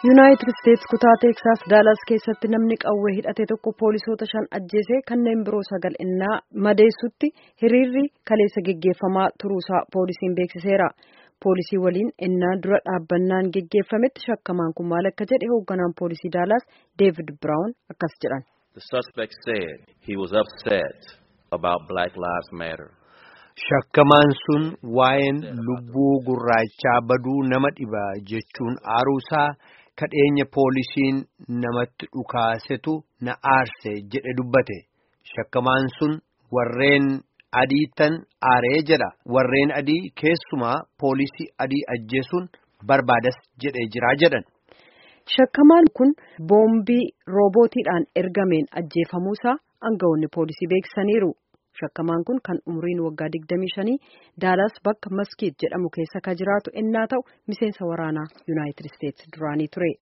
yuunaayitid isteetsi kutaa teeksaas daalaas keessatti namni qawwee hidhate tokko poolisoota shan ajjeesee kanneen biroo sagal innaa madeessutti hiriirri kaleessa geggeeffamaa turuusaa poolisiin beeksiseera poolisii waliin innaa dura dhaabbannaan geggeeffametti shakkamaan kun maal akka jedhe hoogganaan poolisii daalaas deevid biraawun akkas jedhan. The suspect said he was upset about Black Lives Matter. Shakkamaan sun waa'een lubbuu gurraachaa baduu nama dhiba jechuun aaruusaa kadheenya poolisiin namatti dhukaasetu na aarse jedhe dubbate. Shakkamaan sun warreen adiitan aaree jedha. Warreen adii keessumaa poolisii adii ajjeesuun barbaadas jedhee jiraa jedhan. Shakkamaan kun boombii roobootiidhaan ergameen ajjeefamuusaa aangawoonni poolisii beeksisaniiru. Shakkamaan kun kan umriin waggaa 25 daalaas bakka maskiit jedhamu keessa ka jiraatu ennaa ta'u miseensa waraanaa yuunaayitid isteetsi duraanii ture.